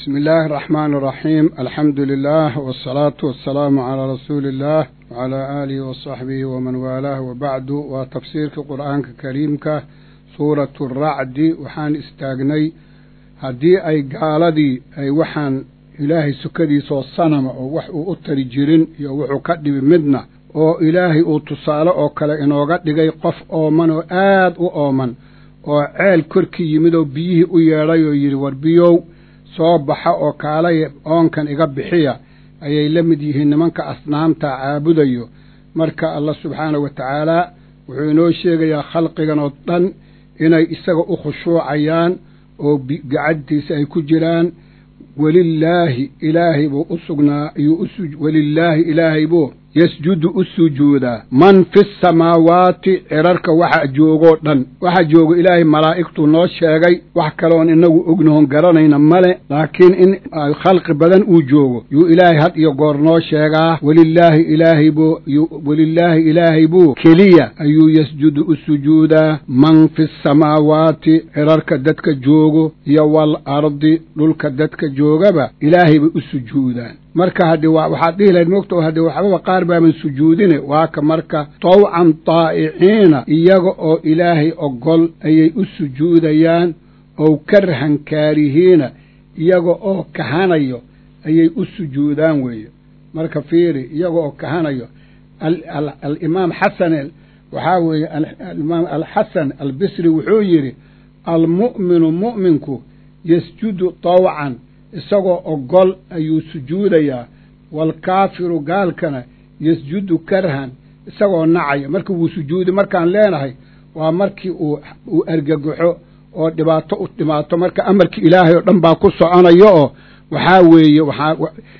بسم الله الرحمن الرحيم الحمد لله والصلاة والسلام على رسول الله وعلى آله وصحبه ومن والاه وبعد وتفسير القرآن الكريم سورة الرعد وحان استاغني هدي أي قالدي أي وحان إلهي سكدي سو الصنم وحو أتري جيرين يوحو كدي بمدنا oo ilaahay uu tusaale oo kale inooga dhigay qof ooman oo aad u ooman oo ceel korkii yimid oo biyihii u yeedhay oo yidhi war biyow soo baxa oo kaalaya oonkan iga bixiya ayay la mid yihiin nimanka asnaamta caabudayo marka allah subxaanahu wa tacaalaa wuxuu inoo sheegayaa khalqigan oo dhan inay isaga u khushuucayaan oo gacantiisa ay ku jiraan welilaahi ilaahay buu u sugnaa iyuu welilaahi ilaahay buu yasjudu u sujuudaa man fi samaawaati cirarka waxa joogoo dhan waxa joogo ilaahay malaa'igtuu noo sheegay wax kaleoon inagu ognahoon garanayna male laakiin in khalqi badan uu joogo yuu ilaahay had iyo goor noo sheegaa welilaahi ilaahay buu welilaahi ilaahay buu keliya ayuu yasjudu u sujuudaa man fi samaawaati cirarka dadka joogo iyo wal ardi dhulka dadka joogaba ilaahay bay u sujuudaan marka haddii waxaad dhihi lahayd mogta haddii waxbaba qaar baaban sujuudine waa ka marka tawcan taa'iciina iyaga oo ilaahay ogol ayay u sujuudayaan ow karhan kaarihiina iyaga oo kahanayo ayay u sujuudaan weeye marka fiiri iyaga oo kahanayo alimaam xasan waxaa weeye alimaam alxasan albisri wuxuu yidhi almu'minu mu'minku yasjudu tawcan isagoo ogol ayuu sujuudayaa waalkaafiru gaalkana yasjudu karhan isagoo nacaya marka wuu sujuudi markaan leenahay waa markii uu uu argagaxo oo dhibaato u dhimaato marka amarkii ilaahay oo dhan baa ku soconayo oo waxaa weeye waxaa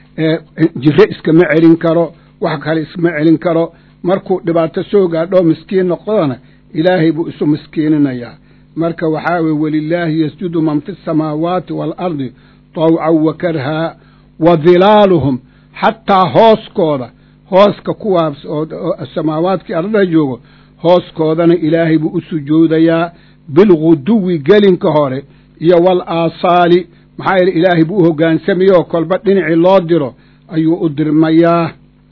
jire iskama celin karo wax kale iskama celin karo markuu dhibaato soo gaadho miskiin noqdona ilaahay buu isu miskiininayaa marka waxaa weye welilaahi yasjudu man fi samaawaati waalardi tawcan wa karhaa wa dilaaluhum xataa hooskooda hooska kuwaas oo samaawaadkii ardada joogo hooskoodana ilaahay buu u sujuudayaa bilguduwi gelinka hore iyo wal aasaali maxaa yeele ilaahay buu u hoggaansamayoo kolba dhinacii loo diro ayuu u dirmayaa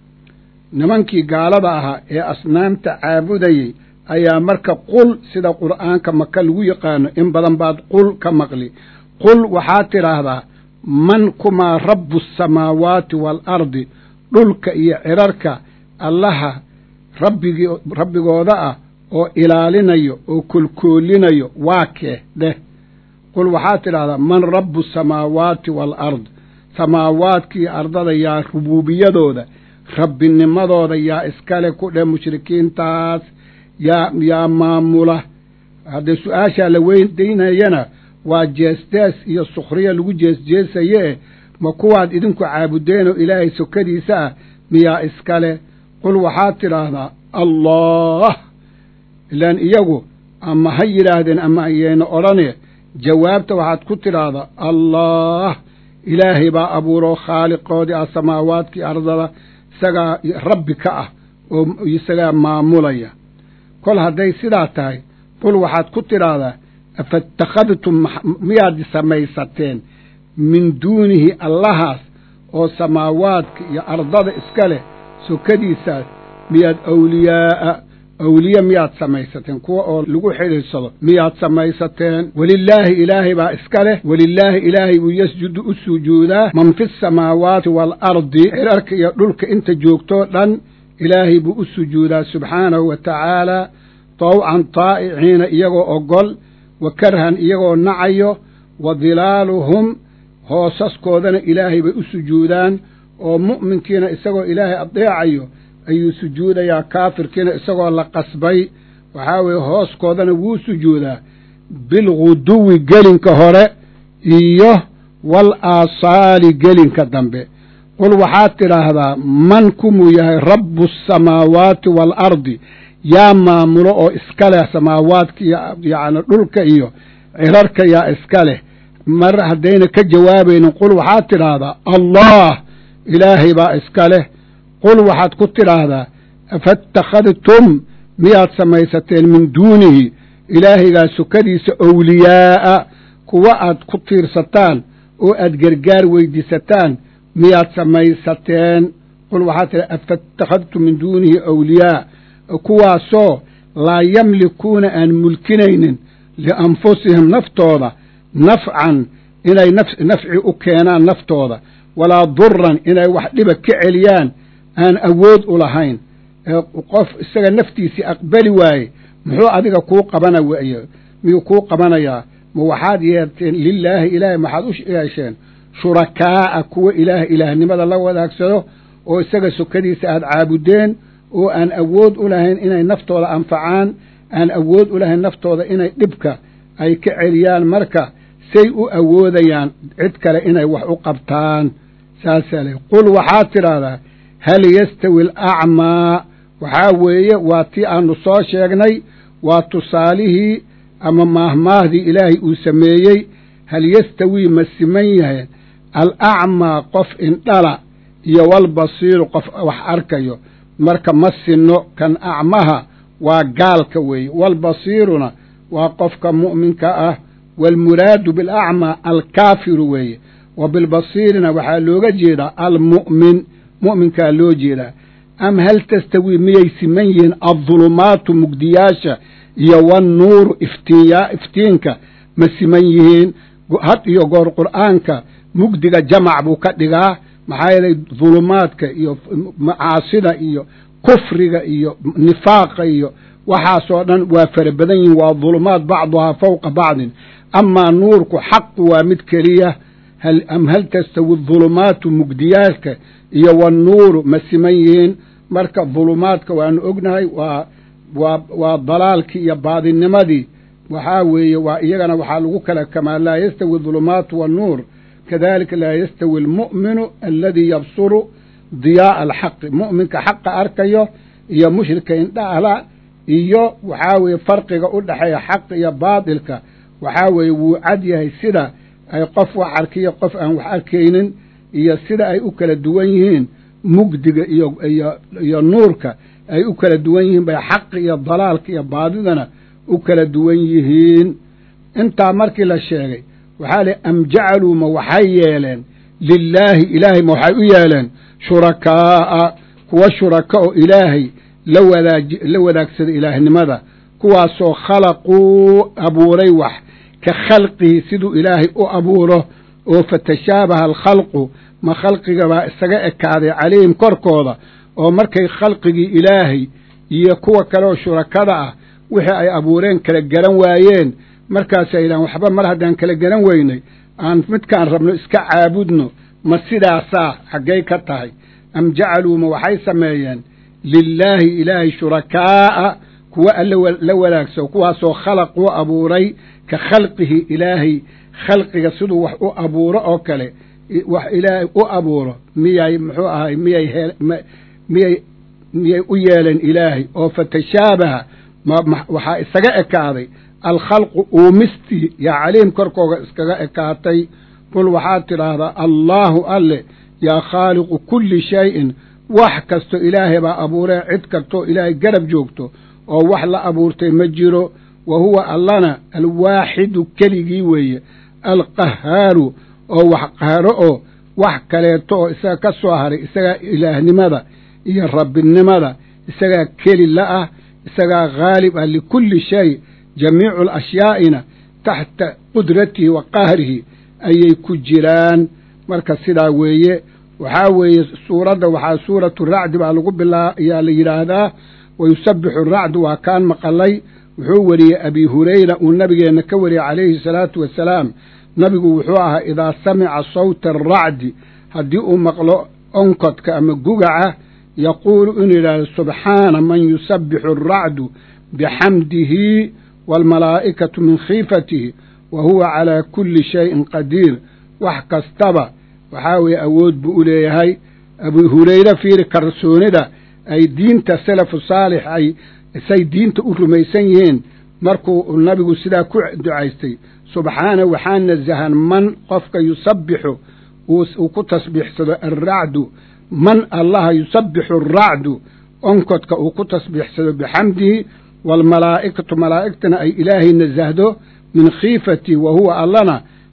nimankii gaalada ahaa ee asnaamta caabudayey ayaa marka qul sida qur'aanka maka lagu yaqaano in badan baad qul ka maqli qul waxaad tidhaahdaa man kumaa rabbu asamaawaati waalardi dhulka iyo cirarka allaha rabbigii rabbigooda ah oo ilaalinayo oo kolkoolinayo waa kee dheh qul waxaad tidhahdaa man rabbu asamaawaati waalard samaawaadkii ardada yaa rubuubiyadooda rabbinimadooda yaa iskale ku dheh mushrikiintaas yaa yaa maamula haddee su-aashaa la weydaynayana waa jeesjees iyo sukhriya lagu jeesjeesaye eh ma kuwaad idinku caabudeen oo ilaahay sokadiisa ah miyaa iskale qul waxaad tidhaahdaa allah ilaan iyagu ama ha yidhaahdeen ama ayayna odhane jawaabta waxaad ku tidhaahdaa allah ilaahay baa abuuroo khaaliqoodii ah samaawaadkii ardada isagaa rabbi ka ah oo isagaa maamulaya kol hadday sidaa tahay qul waxaad ku tidhaahdaa afaitakhadtum miyaad samaysateen min duunihi allahaas oo samaawaadka iyo ardada iska leh sokadiisaas miyaad awliyaa'a awliye miyaad samaysateen kuwa oo lagu xidhiidsado miyaad samaysateen welilaahi ilaahay baa iska leh welilaahi ilaahay buu yasjudu u sujuudaa man fi samaawaati waalardi cirarka iyo dhulka inta joogtoo dhan ilaahay buu u sujuudaa subxaanahu wa tacaalaa tawcan taa'iciina iyagoo ogol wa karhan iyagoo nacayo wa dilaaluhum hoosaskoodana ilaahay bay u sujuudaan oo mu'minkiina isagoo ilaahay adeecayo ayuu sujuudayaa kaafirkiina isagoo la qasbay waxaa weeye hooskoodana wuu sujuudaa bilguduwi gelinka hore iyo wal aasaali gelinka dambe qul waxaad tidhaahdaa man kumuu yahay rabbu asamaawaati waalardi yaa maamulo oo iska leh samaawaadka iyo yacni dhulka iyo cirarka yaa iska leh mar haddayna ka jawaabaynin qul waxaad tidhaahdaa allah ilaahay baa iska leh qul waxaad ku tidhaahdaa afaitakhadtum miyaad samaysateen min duunihi ilaahaygaa sukadiisa owliyaa'a kuwa aad ku tiirsataan oo aad gargaar weydiisataan miyaad samaysateen qul waxaa tidhi afaitakhadtum min duunihi awliyaa kuwaasoo laa yamlikuuna aan mulkinaynin lianfusihim naftooda nafcan inay nafci u keenaan naftooda walaa duran inay wax dhiba ka celiyaan aan awood u lahayn qof isaga naftiisii aqbali waaye muxuu adiga kuu qabana waye miyuu kuu qabanayaa ma waxaad yeerteen lilaahi ilaahay maxaad u yeesheen shurakaa'a kuwa ilaah ilaahnimada la wadaagsado oo isaga sokadiisa aad caabudeen oo aan awood u lahayn inay naftooda anfacaan aan awood u lahayn naftooda inay dhibka ay ka celiyaan marka say u awoodayaan cid kale inay wax u qabtaan saasaa le qul waxaad tidhaahdaa hal yastawi alacmaa waxaa weeye waa tii aanu soo sheegnay waa tusaalihii ama maahmaahdii ilaahay uu sameeyey hal yastawii ma siman yahay alacmaa qof indhala iyo walbasiiru qof wax arkayo marka ma sinno kan acmaha waa gaalka weeye walbasiiruna waa qofka mu'minka ah waalmuraadu bilacmaa alkaafiru weeye wa bilbasiirina waxaa looga jeedaa almu'min mu'minkaa loo jeedaa am hal tastawii miyay siman yihiin addulumaatu mugdiyaasha iyo wannuuru iftiinya iftiinka ma siman yihiin had iyo goor qur'aanka mugdiga jamac buu ka dhigaa maxaa yeelay dulumaadka iyo macaasida iyo kufriga iyo nifaaqa iyo waxaasoo dhan waa fara badan yihiin waa dulumaad bacduhaa fawqa bacdin amaa nuurku xaqu waa mid keliya am hal tastawi dulumaatu mugdiyaalka iyo wannuuru ma siman yihiin marka dulumaadka waanu ognahay waa waa waa dalaalkii iyo baadinimadii waxaa weeye waa iyagana waxaa lagu kala kamaa laa yastawi dulumaatu wannuur kadalika laa yastawi almu'minu aladii yabsuru diyaa'a alxaqi mu'minka xaqa arkayo iyo mushrika indhaala iyo waxaa weeye farqiga u dhexeeya xaq iyo baadilka waxaa weeye wuu cad yahay sida ay qof wax arkiyo qof aan wax arkaynin iyo sida ay u kala duwan yihiin mugdiga iyo iyo iyo nuurka ay u kala duwan yihiin bay xaqi iyo dalaalka iyo baadidana u kala duwan yihiin intaa markii la sheegay waxaa lihi am jacaluu ma waxay yeeleen lilaahi ilaahay ma waxay u yeeleen shurakaa'a kuwa shuraka oo ilaahay la wadaaj la wadaagsada ilaahnimada kuwaasoo khalaquu abuuray wax ka khalqihi siduu ilaahay u abuuro oo fatashaabaha alkhalqu ma khalqigabaa isaga ekaaday calayhim korkooda oo markay khalqigii ilaahay iyo kuwa kale oo shurakada ah wixii ay abuureen kala garan waayeen markaasay yidhahan waxba mar haddaan kala garan weynay aan midkaan rabno iska caabudno ma sidaasaa xaggay ka tahay am jacaluu ma waxay sameeyeen lilaahi ilaahay shurakaa'a kuwa alla la wadaagso kuwaasoo khalaq u abuuray ka khalqihi ilaahay khalqiga siduu wax u abuuro oo kale wax ilaahay u abuuro miyay muxuu ahay miyay he miyay miyay u yeeleen ilaahay oo fatashaabaha waxaa isaga ekaaday alkhalqu uumistii yaa caliim korkooga iskaga ekaatay qul waxaad tidhaahdaa allaahu alle yaa khaaliqu kulli shayin wax kasto ilaahay baa abuuree cid kastoo ilaahay garab joogto oo wax la abuurtay ma jiro wa huwa allana alwaaxidu keligii weeye alqahaaru oo wax qaharo oo wax kaleeto oo isaga ka soo haray isagaa ilaahnimada iyo rabbinimada isagaa keli la ah isagaa khaalib ah likulli shay jamiicu alashyaa'ina taxta qudratihi wa qahrihi ayay ku jiraan marka sidaa weeye waxaa weeye suuradda waxaa suuratu racdi baa lagu bilaa ayaa la yidhaahdaa wa yusabbixu racdu waa kaan maqalay wuxuu weriyey abi hurayra uu nabigeenna ka wariyey calayhi salaatu wasalaam nabigu wuxuu ahaa idaa samica sawta aracdi haddii uu maqlo onkodka ama gugaca yaquulu inuu yidhaahdo subxaana man yusabbixu aracdu bixamdihi waalmalaa'ikatu min khiifatihi wa huwa calaa kulli shayin qadiir wax kastaba waxaa weeye awood buu u leeyahay abu hurayre fiiri kalsoonida ay diinta salafu saalix ay say diinta u rumaysan yihiin markuu nabigu sidaa ku ducaystay subxaana waxaa nasahan man qofka yusabbixu uu ku tasbiixsado alracdu man allaha yusabbixu aracdu onkodka uu ku tasbiixsado bixamdihi waalmalaa'ikatu malaa'igtana ay ilaahay nasahdo min khiifati wa huwa allana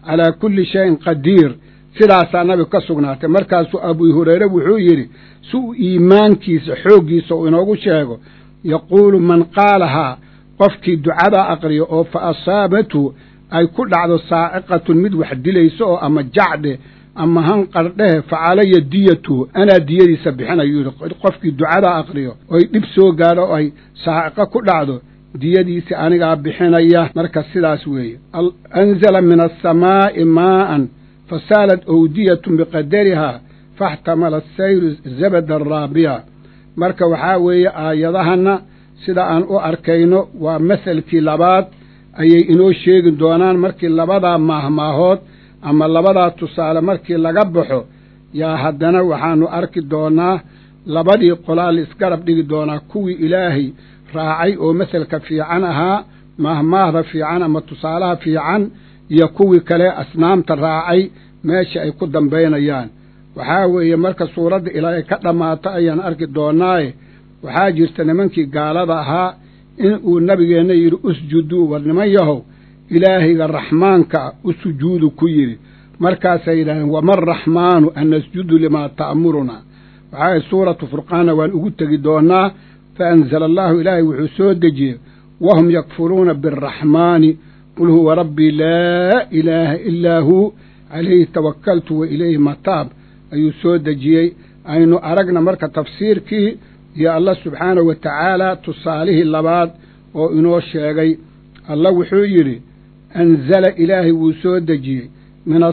calaa kulli shayin qadiir sidaasaa nabigu ka sugnaatay markaasuu abu hureyre wuxuu yidhi si uu iimaankiisa xooggiisa uu inoogu sheego yaquulu man qaalahaa qofkii ducadaa aqriyo oo fa asaabathu ay ku dhacdo saaciqatun mid wax dilayso oo ama jacdhe ama hanqardhehe fa calaya diyatuhu anaa diyadiisa bixinayu yidhi qofkii ducadaa aqriyo oy dhib soo gaadho oo ay saaciqo ku dhacdo diyadiisi anigaa bixinaya marka sidaas weeye anzala min asamaa'i maa'an fasaalat owdiyatun biqadarihaa faxtamala asayru zabada raabiya marka waxaa weeye aayadahanna sida aan u arkayno waa maselkii labaad ayay inoo sheegi doonaan markii labadaa maahmaahood ama labadaa tusaale markii laga baxo yaa haddana waxaanu arki doonaa labadii qolaa la isgarab dhigi doonaa kuwii ilaahay raacay oo maselka fiican ahaa maahmaahda fiican ama tusaalaha fiican iyo kuwii kale asnaamta raacay meesha ay ku dambaynayaan waxaa weeye marka suuradda ilaa ay ka dhammaato ayaan arki doonaaye waxaa jirta nimankii gaalada ahaa in uu nabigeenna yidhi usjuduu war niman yahow ilaahayga raxmaanka u sujuudu ku yidhi markaasay yidhahdeen wama araxmaanu an nasjudu limaa ta'muruna waxaa suuratu furqaanna waan ugu tegi doonaa fa anzala allaahu ilaahay wuxuu soo dejiyey wahum yakfuruuna biaraxmaani qul huwa rabbii laa ilaaha ilaa huu calayhi tawakaltu wa ilayhi mataab ayuu soo dejiyey aynu aragna marka tafsiirkii iyo allah subxaanahu wa tacaala tusaalihii labaad oo inoo sheegay allah wuxuu yidhi anzala ilaahay wuu soo dejiyey min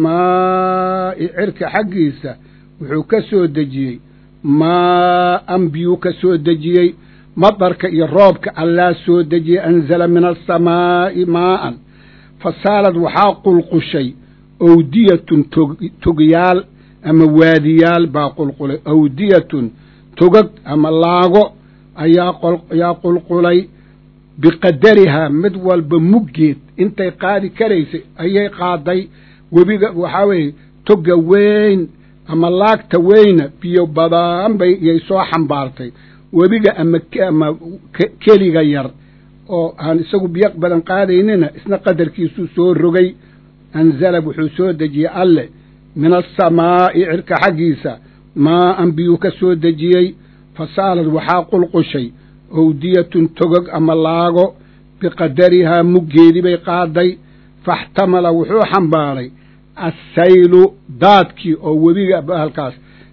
asamaa'i cirka xaggiisa wuxuu ka soo dejiyey maa'an biyuu ka soo dejiyey madarka iyo roobka allaa soo dejiyey anzala min asamaa'i maa'an fasaalad waxaa qulqushay awdiyatun togyaal ama waadiyaal baa qulqulay awdiyatun togag ama laago ayaa qulqulay biqadarihaa mid walba muggeed intay qaadi karaysay ayay qaaday webiga waxaa weeye toga weyn ama laagta weyna biyo badaan bay iyay soo xambaartay webiga ama ama keliga yar oo aan isagu biyo badan qaadaynina isna qadarkiisuu soo rogay anzala wuxuu soo dejiyey alle min asamaa'i cirka xaggiisa maa'an biyuu ka soo dejiyey fasaalad waxaa qulqushay owdiyatun togog ama laago biqadarihaa muggeedii bay qaaday faxtamala wuxuu xambaaray assaylu daadkii oo webiga bahalkaas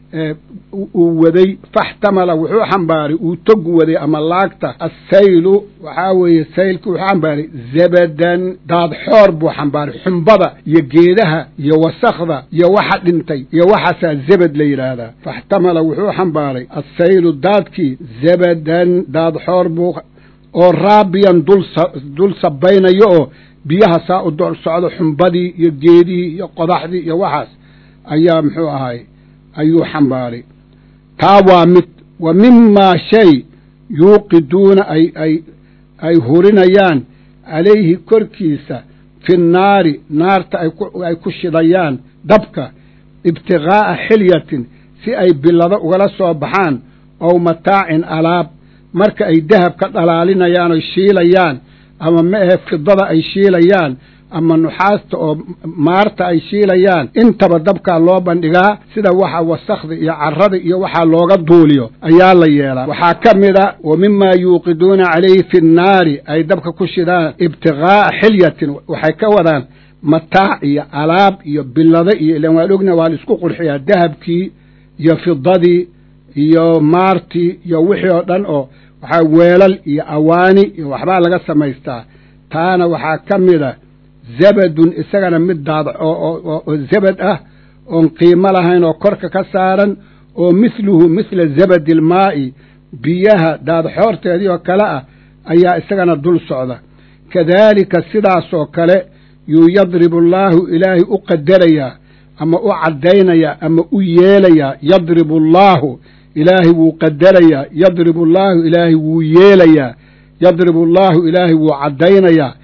uu waday faxtamala wuxuu xambaaray uu tog waday ama laagta assaylu waxaa weeye saylki wuxuu xambaaray zabadan daad xoor buu xambaaray xumbada iyo geedaha iyo wasakhda iyo waxa dhintay iyo waxaasaa zabad la yidhaahdaa faxtamala wuxuu xambaaray assaylu daadkii zabadan daad xoor buu oo raabiyan dul sabaynayo oo biyaha saa u dol socdo xumbadii iyo geedihii iyo qodaxdii iyo waxaas ayaa muxuu ahaay ayuu xambaaray taa waa mid wa mimaa shay yuuqiduuna ay ay ay hurinayaan calayhi korkiisa fi nnaari naarta ay ku shidayaan dabka ibtiqaa'a xilyatin si ay bilado ugala soo baxaan ow mataacin alaab marka ay dahab ka dhalaalinayaan oy shiilayaan ama ma ahe fidada ay shiilayaan ama nuxaasta oo maarta ay shiilayaan intaba dabkaa loo bandhigaa sida waxa wasakhda iyo carrada iyo waxaa looga duuliyo ayaa la yeelaa waxaa ka mid a wa mimaa yuuqiduuna calayhi fi nnaari ay dabka ku shidaan ibtiqaa'a xilyatin waxay ka wadaan mataac iyo alaab iyo bilado iyo ilan waan ogna waa la isku qurxiyaa dahabkii iyo fidadii iyo maartii iyo wixii oo dhan oo waxaa weelal iyo awaani iyo waxbaa laga samaystaa taana waxaa ka mid a zabadun isagana mid daad oo zabad ah oon qiimo lahayn oo korka ka saaran oo mithluhu mithla zabadi ilmaa'i biyaha daadxoorteedii oo kale ah ayaa isagana dul socda kadaalika sidaasoo kale yuu yadribu allaahu ilaahay u qadarayaa ama u caddaynayaa ama u yeelayaa yadribu allaahu ilaahay wuu qadarayaa yadribu allaahu ilaahay wuu yeelayaa yadribu allaahu ilaahay wuu caddaynayaa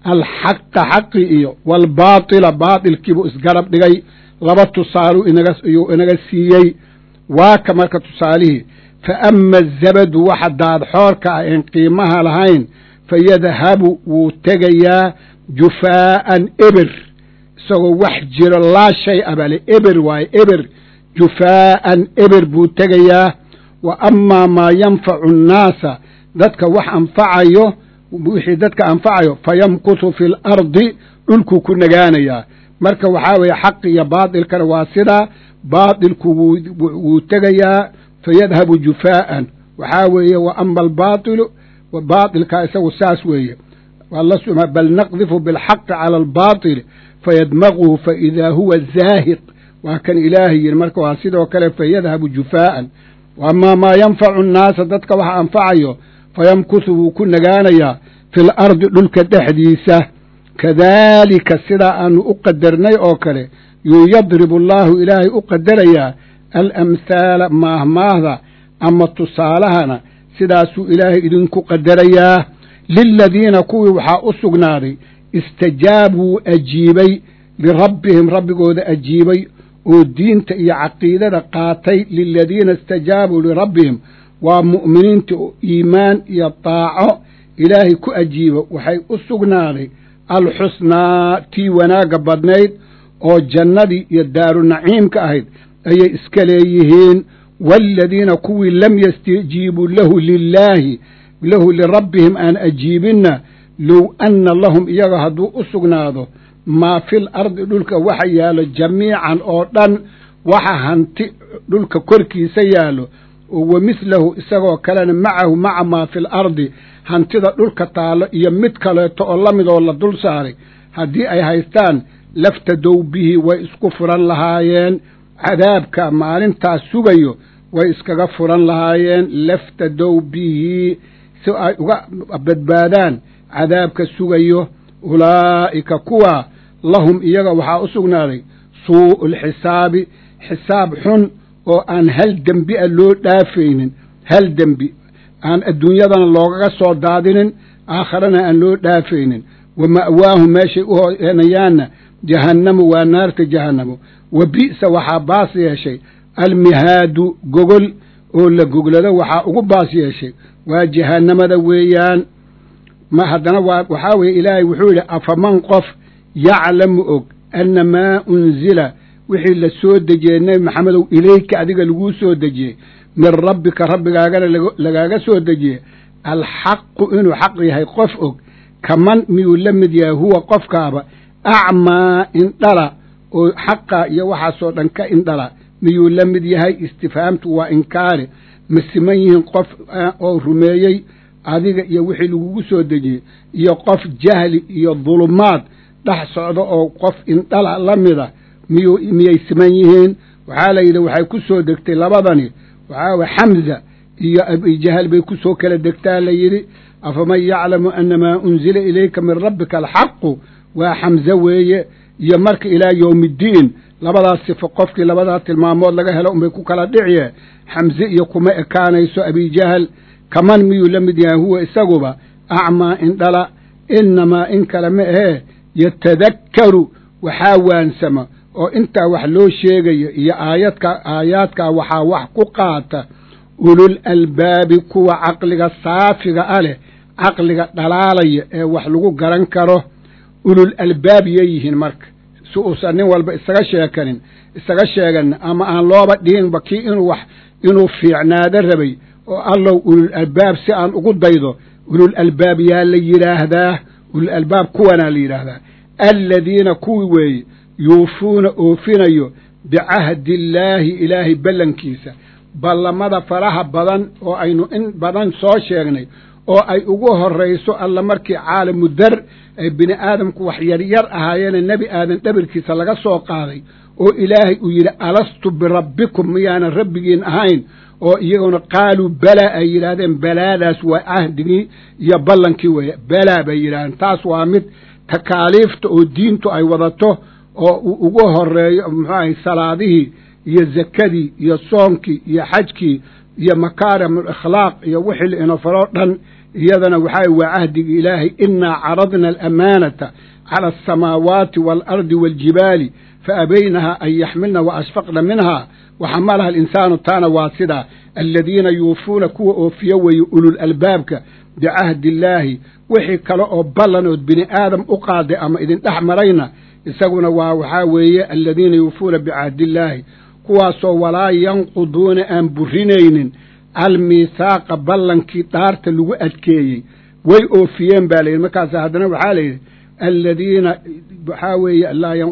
alxaqa xaqi iyo waalbaatila baatilkiibuu isgarab dhigay laba tusaaluu inagayuu inaga siiyey waa ka marka tusaalihii fa ama azabadu waxa daadxoorka ah een qiimaha lahayn fa yadhabu wuu tegayaa jufaa'an eber isagoo wax jiro laa shay a bale eber waaye eber jufaa'an eber buu tegayaa wa amaa maa yanfacu annaasa dadka wax anfacayo wixii dadka anfacayo fa yamkutu fi alardi dhulkuu ku nagaanayaa marka waxaa weeye xaq iyo baatilkana waa sidaa baatilku wuu tegayaa fayadhabu jufaa'an waxaa weeye wa ama albaatilu baatilkaa isagu saas weeye bal naqdifu bilxaqi cala albaatili fayadmaguhu faidaa huwa zaahiq waa kan ilaahay yidhi marka waa sidoo kale fayadhabu jufaa'an amaa maa yanfacu annaasa dadka waxa anfacayo fayamkusu wuu ku nagaanayaa fi lardi dhulka dhexdiisa kadaalika sidaa aanu u qadarnay oo kale yuu yadribu allaahu ilaahay u qadarayaa alamhaala maahmaahda ama tusaalahana sidaasuu ilaahay idinku qadarayaa liladiina kuwii waxaa u sugnaaday istajaabuu ajiibay lirabbihim rabbigooda ajiibay oo diinta iyo caqiidada qaatay liladiina istajaabuu lirabbihim waa mu'miniinta oo iimaan iyo daaco ilaahay ku ajiibo waxay u sugnaaday alxusnaa tii wanaagga badnayd oo jannadii iyo daaru naciimka ahayd ayay iska leeyihiin waaladiina kuwii lam yastajiibuu lahu lilaahi lahu lirabbihim aan ajiibinna low anna lahum iyaga hadduu u sugnaado maa fil ardi dhulka waxa yaallo jamiican oo dhan waxa hanti dhulka korkiisa yaallo oo wa mithlahu isagoo kalena macahu maca maa fil ardi hantida dhulka taallo iyo mid kaleeto oo la midoo la dul saaray haddii ay haystaan laftadow bihi way isku furan lahaayeen cadaabka maalintaas sugayo way iskaga furan lahaayeen laftadow bihi si ay uga badbaadaan cadaabka sugayo ulaa'ika kuwa lahum iyaga waxaa u sugnaaday suu'u lxisaabi xisaab xun oo aan hal dembi a loo dhaafaynin hal dembi aan adduunyadana loogaga soo daadinin aakharana aan loo dhaafaynin wa ma'waahum meeshay u heenayaanna jahannamu waa naarta jahannamo wa bi'sa waxaa baas yeeshay almihaadu gogol oo la goglado waxaa ugu baas yeeshay waa jahannamada weeyaan ma haddana waa waxaa weeye ilaahay wuxuu yidhi afaman qof yaclamu og anna maa unzila wixii la soo dejiyey nebi maxamedow ilayka adiga laguu soo dejiyey min rabbika rabbigaagana lagaaga soo dejiyey alxaqu inuu xaq yahay qof og kaman miyuu la mid yahay huwa qofkaaba acmaa indhala oo xaqa iyo waxaasoo dhan ka indhala miyuu la mid yahay istifhaamtu waa inkaari ma siman yihiin qof oo rumeeyey adiga iyo wixii lagugu soo dejiyey iyo qof jahli iyo dulumaad dhex socda oo qof indhala la mida miyuu miyay siman yihiin waxaa la yidhi waxay ku soo degtay labadani waxaa way xamza iyo abijahal bay ku soo kala degtaa la yidhi afaman yaclamu annamaa unzila ilayka min rabbika alxaqu waa xamze weeye iyo marka ilaa yowmi iddiin labadaas sifo qofkii labadaa tilmaamood laga helo unbay ku kala dhiciye xamze iyo kuma ekaanayso abijahal kaman miyuu la mid yahay huwa isaguba acmaa indhala innamaa in kale ma ahee yatadakkaru waxaa waansama oo intaa wax loo sheegayo iyo aayadka aayaadkaa waxaa wax ku qaata ulul albaabi kuwa caqliga saafiga a leh caqliga dhalaalaya ee wax lagu garan karo ulul albaab yeeyihiin marka si uusan nin walba isaga sheekanin isaga sheeganin ama aan looba dhihinba kii inuu wax inuu fiicnaado rabay oo allow ulul albaab si aan ugu daydo ulul albaab yaa la yidhaahdaa ulul albaab kuwanaa la yidhaahdaa aladiina kuwii weeye yuufuuna oofinayo bicahdi illaahi ilaahay ballankiisa ballamada faraha badan oo aynu in badan soo sheegnay oo ay ugu horrayso alla markii caalamu dar ay bini aadamku wax yaryar ahaayeene nebi aadan dhabirkiisa laga soo qaaday oo ilaahay uu yidhi alastu birabbikum miyaanan rabbigiin ahayn oo iyaguna qaaluu balaa ay yidhaahdeen balaadaas waa cahdigii iyo ballankii weeye balaa bay yidhahdeen taas waa mid takaaliifta oo diintu ay wadato oo uu ugu horeeyo muxuu ahay salaadihii iyo zakadii iyo soonkii iyo xajkii iyo makaarim alakhlaaq iyo wixii la ino faroo dhan iyadana waxaa waa cahdigii ilaahay innaa caradna alamaanata cala alsamaawaati waalardi waaljibaali fa abaynaha an yaxmilna wa ashfaqna minha waxamalaha alinsaanu taana waa sidaa aladiina yuufuuna kuwa oofiyo weeye ulul albaabka bicahdi illaahi wixii kale oo ballan ood bini aadam u qaaday ama idin dhex marayna isaguna waa waxaa weeye aladiina yuufuuna bicahdiillaahi kuwaasoo walaa yanquduuna aan burinaynin almiithaaqa ballankii dhaarta lagu adkeeyey way oofiyeen baa layidhi markaas haddana waxaa layidhi aladiina waxaa weeye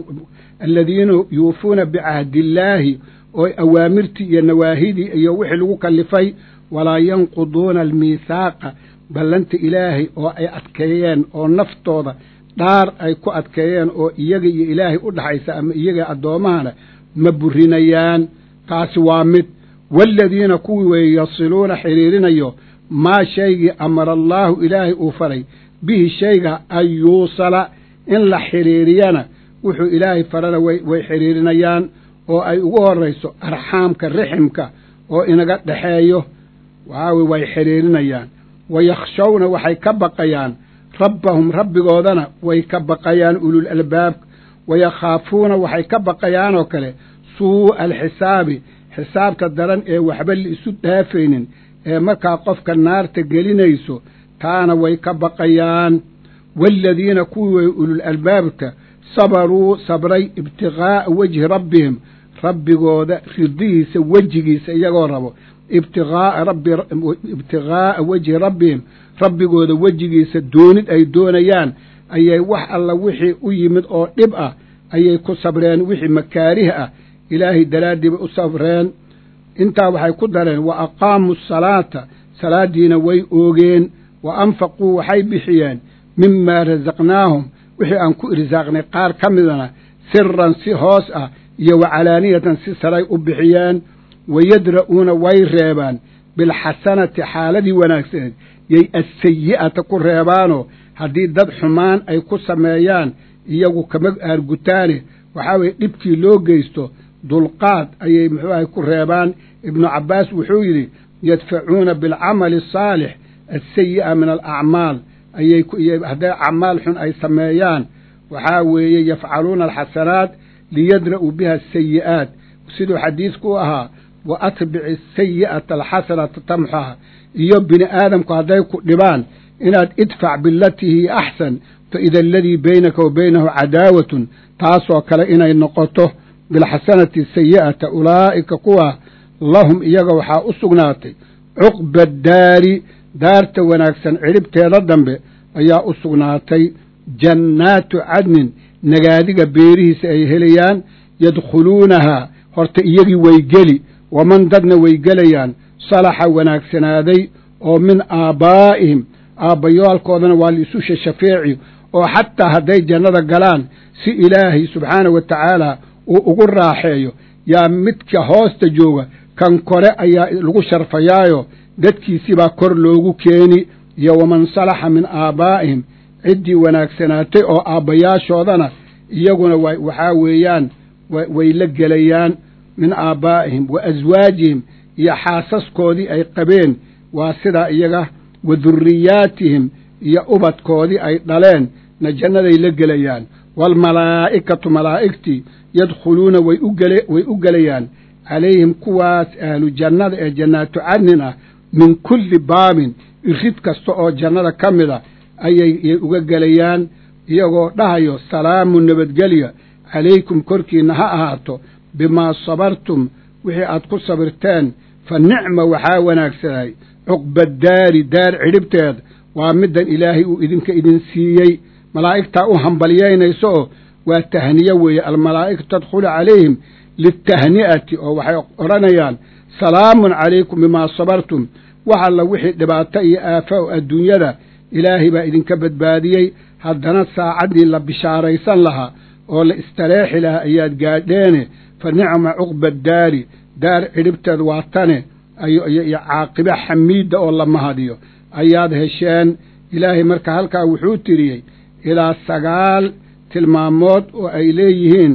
aladiina yuufuuna bicahdiillaahi oo awaamirtii iyo nawaahidii iyo wixii lagu kallifay walaa yanquduuna almiithaaqa ballanta ilaahay oo ay adkeeyeen oo naftooda dhaar ay ku adkeeyeen oo iyaga iyo ilaahay u dhaxaysa ama iyaga addoommahana ma burinayaan taasi waa mid waaladiina kuwii weeye yasiluuna xidhiirinayo maa shaygii amara allaahu ilaahay uu faray bihi shayga an yuusala in la xidhiiriyana wuxuu ilaahay farana way xidhiirinayaan oo ay ugu horrayso arxaamka riximka oo inaga dhexeeyo waxaa weye way xidhiirinayaan wayakhshawna waxay ka baqayaan rabbahum rabbigoodana way ka baqayaan ulul albaabka wayakhaafuuna waxay ka baqayaanoo kale suu'a alxisaabi xisaabta daran ee waxba la isu dhaafaynin ee markaa qofka naarta gelinayso taana way ka baqayaan waaladiina kuwii way ulul albaabka sabaruu sabray ibtiqaa'a wejhi rabbihim rabbigooda ridihiisa wejigiisa iyagoo rabo ibtiqaa'a rabbi ibtiqaa'a wejhi rabbihim rabbigooda wejigiisa doonid ay doonayaan ayay wax alla wixii u yimid oo dhib ah ayay ku sabreen wixii makaarih ah ilaahay daraaddiiba u sabreen intaa waxay ku dareen wa aqaamuu asalaata salaaddiina way oogeen wa anfaquu waxay bixiyeen mimaa rasaqnaahum wixii aan ku irsaaqnay qaar ka midana siran si hoos ah iyo wa calaaniyatan si saray u bixiyeen wayadra'uuna way reebaan bilxasanati xaaladii wanaagsaneed yay assayi'ata ku reebaanoo haddii dad xumaan ay ku sameeyaan iyagu kama aargutaane waxaa weeye dhibkii loo geysto dulqaad ayay muxuu ahay ku reebaan ibnu cabbaas wuxuu yidhi yadfacuuna bilcamali asaalix assayi'a min alacmaal ayay hadday acmaal xun ay sameeyaan waxaa weeye yafcaluuna alxasanaat liyadra'uu biha asayi'aat siduu xadiidku u ahaa wa atbici asayi'ata alxasanata tamxaha iyo bini aadamku hadday ku dhibaan inaad idfac bilatii hiya axsan fa ida aladii baynaka wa baynahu cadaawatun taasoo kale inay noqoto bilxasanati sayi'ata ulaa'ika kuwa lahum iyaga waxaa u sugnaatay cuqba daari daarta wanaagsan cidhibteeda dambe ayaa u sugnaatay jannaatu cadnin nagaadiga beerihiisa ay helayaan yadkhuluunahaa horta iyagii way geli waman dadna way gelayaan salaxa wanaagsanaaday oo min aabbaa'ihim aabbayaalkoodana waa laisu shashafeeci oo xataa hadday jannada galaan si ilaahay subxaana wa tacaala uu ugu raaxeeyo yaa midka hoosta jooga kan kore ayaa lagu sharfayaayo dadkiisibaa kor loogu keeni iyo waman salaxa min aabbaa'ihim ciddii wanaagsanaatay oo aabbayaashoodana iyaguna waxaa weeyaan way la gelayaan min aabbaa'ihim wa aswaajihim iyo xaasaskoodii ay qabeen waa sidaa iyaga wa durriyaatihim iyo ubadkoodii ay dhaleen na jannaday la gelayaan waalmalaa'ikatu malaa'igtii yadkhuluuna way u gelayaan calayhim kuwaas ahlu jannada ee jannaatu cadnin ah min kulli baabin irid kasta oo jannada ka mid a ayay uga gelayaan iyagoo dhahayo salaamu nabadgelya calaykum korkiinna ha ahaato bimaa sabartum wixii aad ku sabirteen fa nicma waxaa wanaagsanay cuqbadaari daar cidhibteed waa middan ilaahay uu idinka idin siiyey malaa'igtaa u hambalyaynayso oo waa tahniye weeye almalaa'ikatu tadkhulu calayhim litahni'ati oo waxay odhanayaan salaamun calaykum bimaa sabartum wax alla wixii dhibaato iyo aafa o adduunyada ilaahay baa idinka badbaadiyey haddana saacaddii la bishaaraysan lahaa oo la istareexi lahaa ayaad gaadheene fa nicma cuqba daari daar cidhibteed waa tane iyo caaqibe xamiidda oo la mahadiyo ayaad hesheen ilaahay marka halkaa wuxuu tiriyey ilaa sagaal tilmaamood oo ay leeyihiin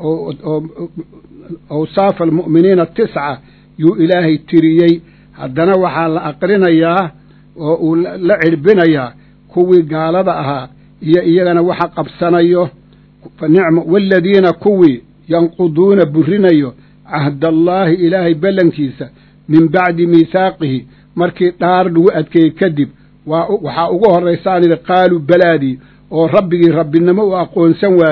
awsaafa almu'miniina tisca yuu ilaahay tiriyey haddana waxaa la aqrinayaa oo uu la cirbinayaa kuwii gaalada ahaa iyo iyagana waxa qabsanayo fanicma waaladiina kuwii yanquduuna burinayo cahdallaahi ilaahay ballankiisa min bacdi miihaaqihi markii dhaar lagu adkeeyey kadib waxaa ugu horraysaan idhi qaaluu balaadii oo rabbigii rabbinimo uu aqoonsan waayo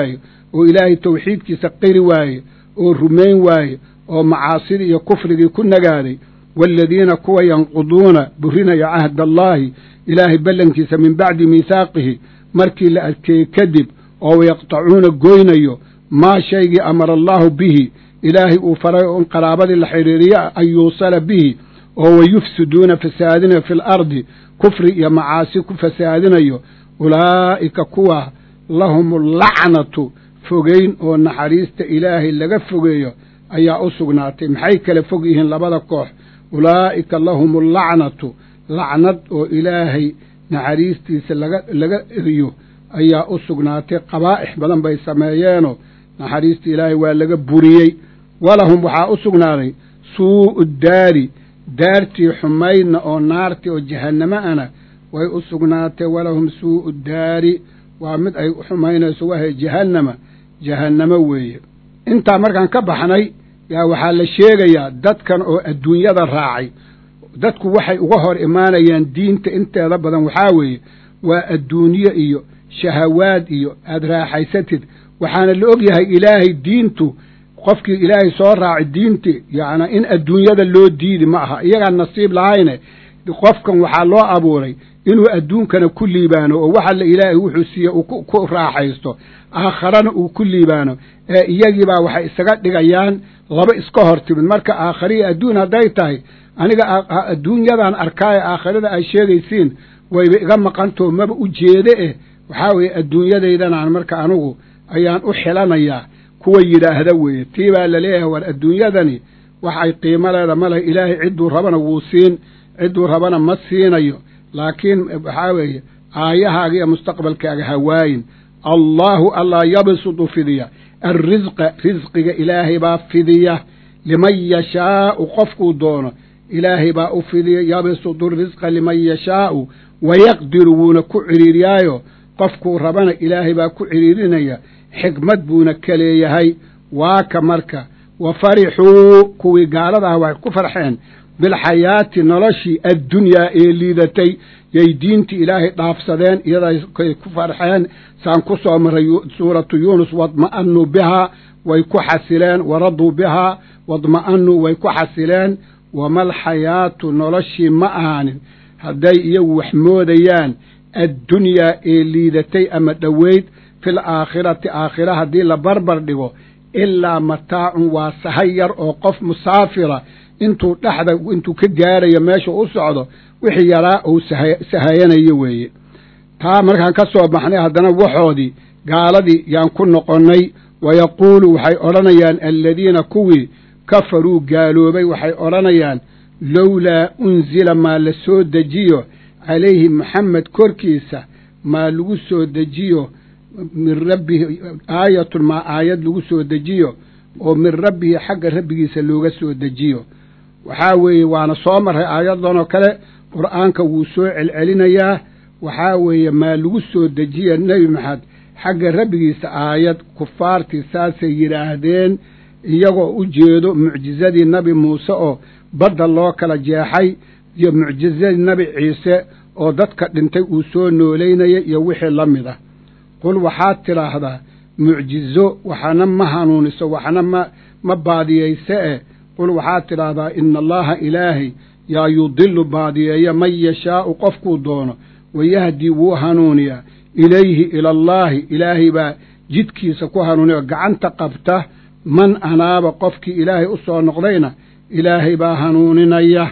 oo ilaahay tawxiidkiisa qiri waaye oo rumayn waaye oo macaasidii iyo kufrigii ku nagaaday waaladiina kuwa yanquduuna burinaya cahdallaahi ilaahay ballankiisa min bacdi miihaaqihi markii la adkeeyey kadib oo wayaqtacuuna goynayo maa shaygii amara allaahu bihi ilaahay uu faray oo in qaraabadii la xidhiiriya an yuusala bihi oo wayufsiduuna fasaadinayo fi lardi kufri iyo macaasi ku fasaadinayo ulaa'ika kuwa lahum allacnatu fogeyn oo naxariista ilaahay laga fogeeyo ayaa u sugnaatay maxay kala fog yihiin labada koox ulaa'ika lahum allacnatu lacnad oo ilaahay naxariistiisa laga laga eriyo ayaa u sugnaatay qabaa'ix badan bay sameeyeenoo naxariista ilaahay waa laga buriyey walahum waxaa u sugnaaday suu'u daari daartii xumaydna oo naartii oo jahannamo ana way u sugnaatay walahum suu'u daari waa mid ay xumaynayso wahay jahannama jahannamo weeye intaa markaan ka baxnay yaa waxaa la sheegayaa dadkan oo adduunyada raacay dadku waxay uga hor imaanayaan diinta inteeda badan waxaa weeye waa adduunye iyo shahawaad iyo aada raaxaysatid waxaana la og yahay ilaahay diintu qofkii ilaahay soo raacay diinti yacnaa in adduunyada loo diidi ma aha iyagaan nasiib lahayne qofkan waxaa loo abuuray inuu adduunkana ku liibaano oo waxalla ilaahay wuxuu siiye uu ku raaxaysto aakharana uu ku liibaano ee iyagiibaa waxay isaga dhigayaan laba iska hor timid marka aakhariya adduun hadday tahay aniga adduunyadan arkaaye aakharada ay sheegaysiin wayba iga maqantoo maba u jeede eh waxaa weeye adduunyadaydanaan marka anigu ayaan u xilanayaa kuwa yidhaahda weeye tii baa laleeyahay war adduunyadani wax ay qiimo leeda ma leh ilaahay cidduu rabana wuu siin cidduu rabana ma siinayo laakiin waxaa weeye aayahaaga iyo mustaqbalkaaga hawaayin allaahu allaa yabsudu fidiya alrisqa risqiga ilaahay baa fidiya liman yashaa'u qofkuu doono ilaahay baa u fidiya yabsudu risqa liman yashaa'u wayaqdiru wuuna ku cidhiiriyaayo qofkuu rabana ilaahay baa ku cidhiirinaya xikmad buuna ka leeyahay waa ka marka wa farixuu kuwii gaalada ah waxay ku farxeen bilxayaati noloshii addunyaa ee liidatay yay diintii ilaahay dhaafsadeen iyaday ku farxeen saan ku soo maray suuratu yuunus wadma'anuu bihaa way ku xasileen waraduu bihaa wadma'anuu way ku xasileen wamalxayaatu noloshii ma ahaanin hadday iyagu wax moodayaan addunyaa ee liidatay ama dhoweyd fil aakhirati aakhira haddii la barbar dhigo ilaa mataacun waa sahay yar oo qof musaafira intuu dhexda intuu ka gaarayo meesha u socdo wixii yaraa uu sahayanayo weeye taa markaan ka soo baxnay haddana waxoodii gaaladii yaan ku noqonnay wayaquulu waxay odhanayaan aladiina kuwii kafaruu gaaloobay waxay odhanayaan lowlaa unzila maa la soo dejiyo calayhi maxamed korkiisa maa lagu soo dejiyo min rabbihi aayatun maa aayad lagu soo dejiyo oo min rabbihi xagga rabbigiisa looga soo dejiyo waxaa weeye waana soo marray aayaddan oo kale qur'aanka wuu soo celcelinayaa waxaa weeye maa lagu soo dejiya nebi maxamed xagga rabbigiisa aayad kufaartii saasay yidhaahdeen iyagoo u jeedo mucjizadii nebi muuse oo badda loo kala jeexay iyo mucjizadii nebi ciise oo dadka dhintay uu soo noolaynaya iyo wixii la mid ah qul waxaad tidhaahdaa mucjizo waxna ma hanuuniso waxna ma ma baadiyayse eh qul waxaad tidhaahdaa ina allaha ilaahay yaa yudilu baadiyeeya man yashaa'u qofkuu doono wayahdii wuu hanuuniyaa ilayhi ilallaahi ilaahay baa jidkiisa ku hanuuniya gacanta qabta man anaaba qofkii ilaahay u soo noqdayna ilaahay baa hanuuninaya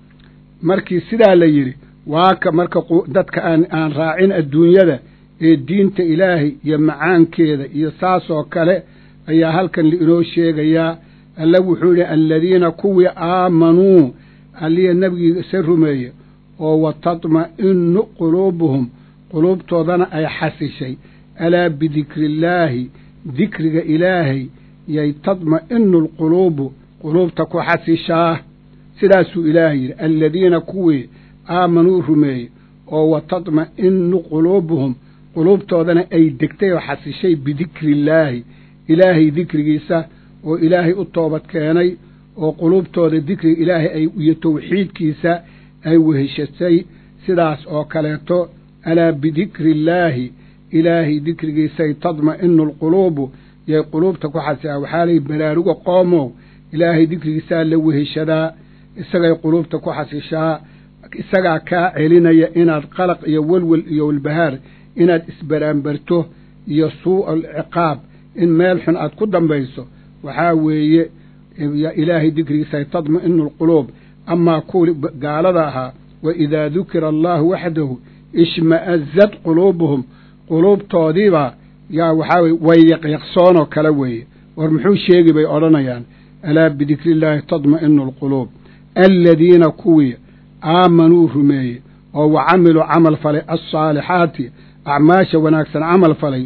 markii sidaa la yidhi waa ka marka dadka aan aan raacin adduunyada ee diinta ilaahay iyo macaankeeda iyo saasoo kale ayaa halkan lainoo sheegayaa alle wuxuu yidhi aladiina kuwii aamanuu alliya nebigiisa rumeeye oo wa tatma'inu quluubuhum quluubtoodana ay xasishay alaa bidikrillaahi dikriga ilaahay yay tadma'inu alquluubu quluubta ku xasishaa sidaasuu ilaahay yidhi aladiina kuwii aamanuu rumeeye oo wa tatma'inu quluubuhum quluubtoodana ay degtay oo xasishay bidikrillaahi ilaahay dikrigiisa oo ilaahay u toobad keenay oo quluubtooda dikriga ilaahay ay iyo tawxiidkiisa ay weheshatay sidaas oo kaleeto alaa bidikri illaahi ilaahay dikrigiisay tadma'inu alquluubu yay quluubta ku xasilaan waxaa layihi baraaruga qoomow ilaahay dikrigiisaa la weheshadaa isagay quluubta ku xasishaa isagaa kaa celinaya inaad qalaq iyo welwel iyo walbahaar inaad isbaraanbarto iyo suu'a alciqaab in meel xun aad ku dambayso waxaa weeye ilaahay dikrigiisa tadma'inu alquluub amaa kuwii gaalada ahaa wa idaa dukira allahu waxdahu ishma'azad quluubuhum quluubtoodiibaa yaa waxaa weye way yaqyaqsoonoo kale weeye war muxuu sheegi bay odhanayaan alaa bidikri illaahi tadma'inu alquluub aladiina kuwii aamanuu rumeeyey oo wa camiluu camal falay alsaalixaati acmaasha wanaagsan camal falay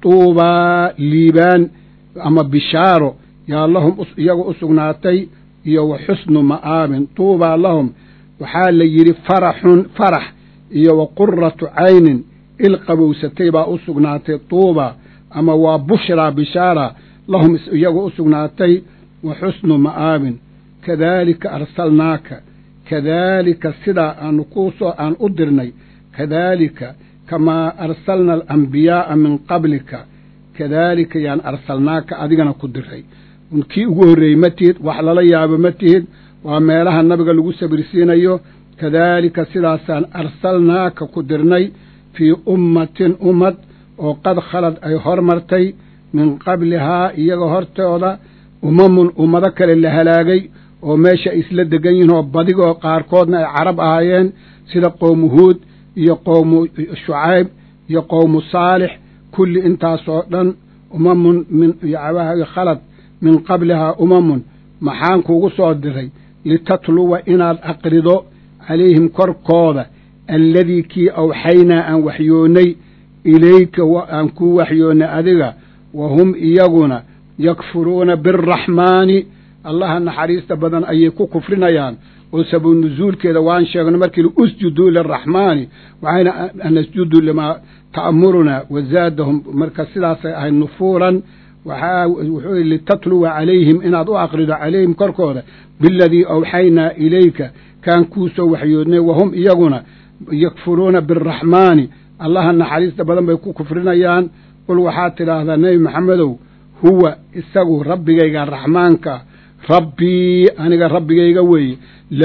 tuubaa liibaan ama bishaaro yaa lahum iyagu u sugnaatay iyo wa xusnu ma'aabin tuubaa lahum waxaa la yidhi faraxun farax iyo wa quratu caynin il qabowsatay baa u sugnaatay tuuba ama waa bushraa bishaara lahum iyagu u sugnaatay wa xusnu ma'aabin kadaalika arsalnaaka kadaalika sidaa aanu kuusoo aan u dirnay kadaalika kamaa arsalna alambiyaaa min qablika kadaalika yaan arsalnaaka adigana ku diray kii ugu horreeyey ma tihid wax lala yaabo ma tihid waa meelaha nabiga lagu sabirsiinayo kadaalika sidaasaan arsalnaaka ku dirnay fii ummatin ummad oo qad khalad ay hormartay min qablihaa iyaga hortooda umamun ummado kale la halaagay oo meesha ay isla degan yihiin oo badigoo qaarkoodna ay carab ahaayeen sida qowmu huud iyo qowmu shucayb iyo qowmu saalix kulli intaasoo dhan umamun min khalad min qablihaa umamun maxaan kuugu soo diray litatluwa inaad aqrido calayhim korkooda alladii kii awxaynaa aan waxyoonnay ilayka aan kuu waxyoonnay adiga wa hum iyaguna yakfuruuna biaraxmaani allaha naxariista badan ayay ku kufrinayaan oo sababu nusuulkeeda waan sheegno markii usjuduu liraxmaani waxayna nasjudu limaa ta'murunaa wazaadahum marka sidaasay ahayd nufuuran waxaa wuxuu yihi litatluwa calayhim inaad u aqrido calayhim korkooda biladii awxaynaa ilayka kaan kuu soo waxyoodnay wahum iyaguna yakfuruuna biaraxmaani allaha naxariista badan bay ku kufrinayaan qul waxaad tidhaahdaa nebi maxamedow huwa isagu rabbigayga raxmaanka rabbii aniga rabbigayga weeye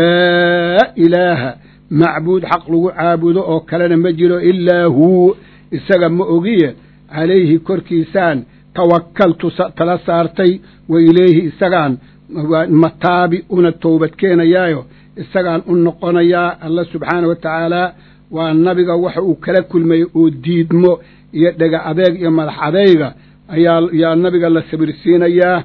laa ilaaha macbuud xaq lagu caabudo oo kalena ma jiro ilaa huu isaga ma ogiye calayhi korkiisaan tawakkaltu tala saartay wa ilayhi isagaan mataabi una towbad keenayaayo isagaan u noqonayaa alla subxaana wa tacaala waa nabiga waxa uu kala kulmayey oo diidmo iyo dhega adeeg iyo madax adeyga ayaa yaa nabiga la sabirsiinayaa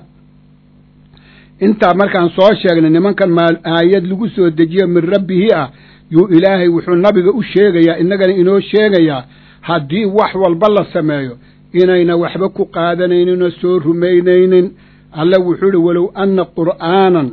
intaa markaan soo sheegnay nimankan maal aayad lagu soo dejiyo min rabbihi ah yuu ilaahay wuxuu nabiga u sheegayaa innagana inoo sheegayaa haddii wax walba la sameeyo inayna waxba ku qaadanayninoo soo rumaynaynin alle wuxuu ihi walow anna qur'aanan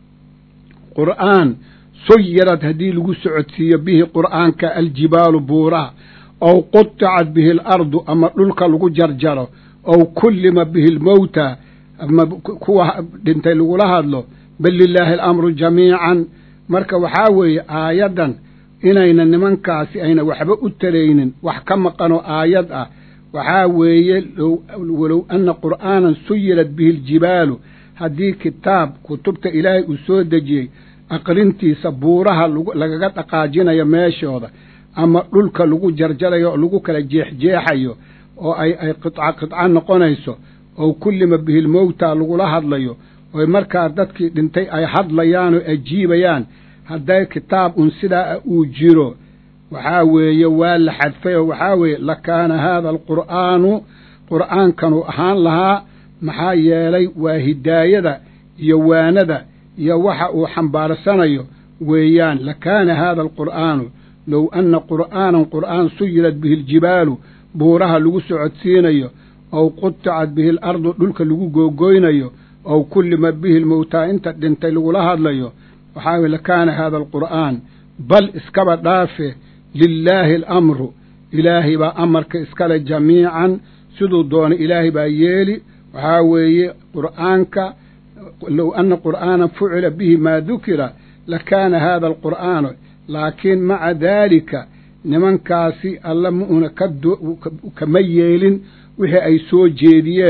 qur'aan suyirad haddii lagu socodsiiyo bihi qur'aanka aljibaalu buuraha ow qutacad bihi alardu ama dhulka lagu jarjaro ow kullima bihi almowta ama kuwa dhintay lagula hadlo bal lilaahi alamru jamiican marka waxaa weeye aayaddan inayna nimankaasi ayna waxba u taraynin wax ka maqanoo aayad ah waxaa weeye walow anna qur'aanan suyirad bihi aljibaalu haddii kitaab kutubta ilaahay uu soo dejiyey aqrintiisa buuraha lagaga dhaqaajinayo meeshooda ama dhulka lagu jarjarayo oo lagu kala jeexjeexayo oo ay ay qidca qidca noqonayso oo kullima bihi lmowta lagula hadlayo oy markaa dadkii dhintay ay hadlayaan oo ajiibayaan hadday kitaab un sidaa uu jiro waxaa weeye waa la xadfay oo waxaa weeye lakaana haada alqur'aanu qur'aankanu ahaan lahaa maxaa yeelay waa hidaayada iyo waanada iyo waxa uu xambaarsanayo weeyaan lakaana haada alqur'aanu low anna qur'aanan qur'aan suyirad bihi aljibaalu buuraha lagu socodsiinayo ow qutacad bihi alardu dhulka lagu googoynayo ow kullima bihi lmowtaa inta dhintay lagula hadlayo waxaa weye lakaana haada alqur'aan bal iskaba dhaafe lilaahi alamru ilaahay baa amarka iskale jamiican siduu doona ilaahay baa yeeli waxaa weeye qur'aanka low anna qur'aanan fucila bihi maa dukira lakaana haada alqur'aanu laakiin maca daalika nimankaasi alla ma una kama yeelin wixii ay soo jeediyeen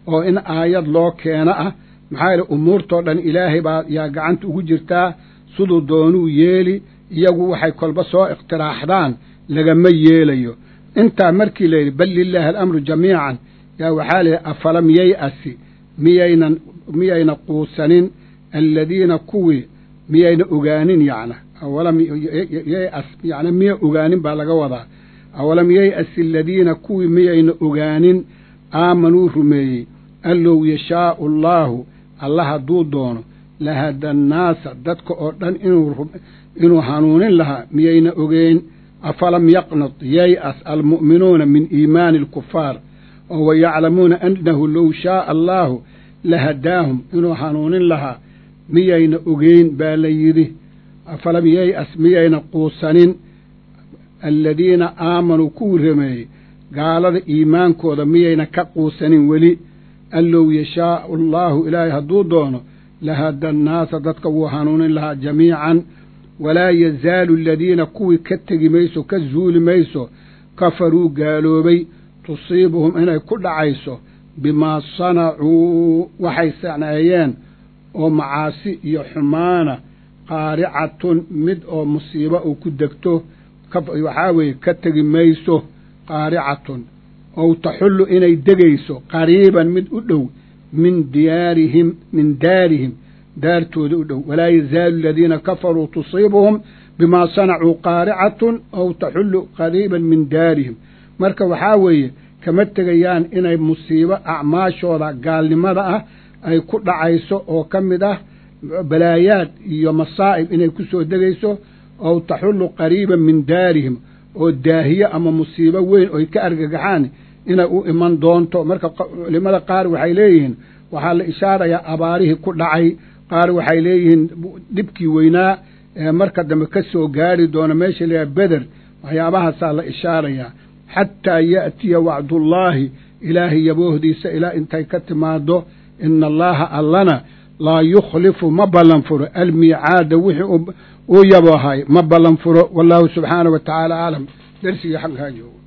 oo in aayad loo keeno ah maxaa yeele umuurtoo dhan ilaahay baa yaa gacanta ugu jirtaa siduu doonuu yeeli iyagu waxay kolba soo ikhtiraaxdaan lagama yeelayo intaa markii la yidhi bal lilaahi alamru jamiican yaa waxaa layidhi afalam yay-asi miyaynan miyayna quusanin aladiina kuwii miyayna ogaanin yacna awalam yay-as yacna miya ogaanin baa laga wadaa awalam yay-asi aladiina kuwii miyayna ogaanin aamanuu rumeeyey an low yashaau allaahu allah hadduu doono lahada annaasa dadka oo dhan inuu inuu hanuunin lahaa miyayna ogeyn afalam yaqnad yay-as almu'minuuna min iimaani alkufaar oo wayaclamuuna annahu low shaaa allaahu lahadaahum inuu hanuunin lahaa miyayna ogeyn baa la yidhi afalam yay-as miyayna quusanin aladiina aamanuu kuwii rameeyey gaalada iimaankooda miyayna ka quusanin weli an low yashaau allaahu ilaahay hadduu doono lahada annaasa dadka wuu hanuunin lahaa jamiican walaa yazaalu aladiina kuwii ka tegi mayso ka zuuli mayso kafaruu gaaloobay tusiibuhum inay ku dhacayso bimaa sanacuu waxay saneeyeen oo macaasi iyo xumaana qaaricatun mid oo musiibo uu ku degto waxaa weeye ka tegi mayso qaaricatun ow taxullu inay degayso qariiban mid u dhow min diyaarihim min daarihim daartooda u dhow walaa yazaalu aladiina kafaruu tusiibuhum bimaa sanacuu qaaricatun ow taxullu qariiban min daarihim marka waxaa weeye kama tegayaan inay musiibo acmaashooda gaalnimada ah ay ku dhacayso oo ka mid ah balaayaad iyo masaa'ib inay ku soo degayso ow taxullu qariiban min daarihim oo daahiye ama musiibo weyn oy ka argagaxaan inay u iman doonto marka culimada qaar waxay leeyihiin waxaa la ishaarayaa abaarihii ku dhacay qaar waxay leeyihiin dhibkii weynaa ee marka dambe ka soo gaari doona meesha layaha beder waxyaabahaasaa la ishaarayaa xataa ya'tiya wacdullaahi ilaahay yaboohdiisa ilaa intay ka timaado ina allaaha allana laa yukhlifu ma ballan furo almiicaada wixii uu yabohay ma ballan furo wallaahu subxaana wa tacaala aclam dersigii xaggaa joogo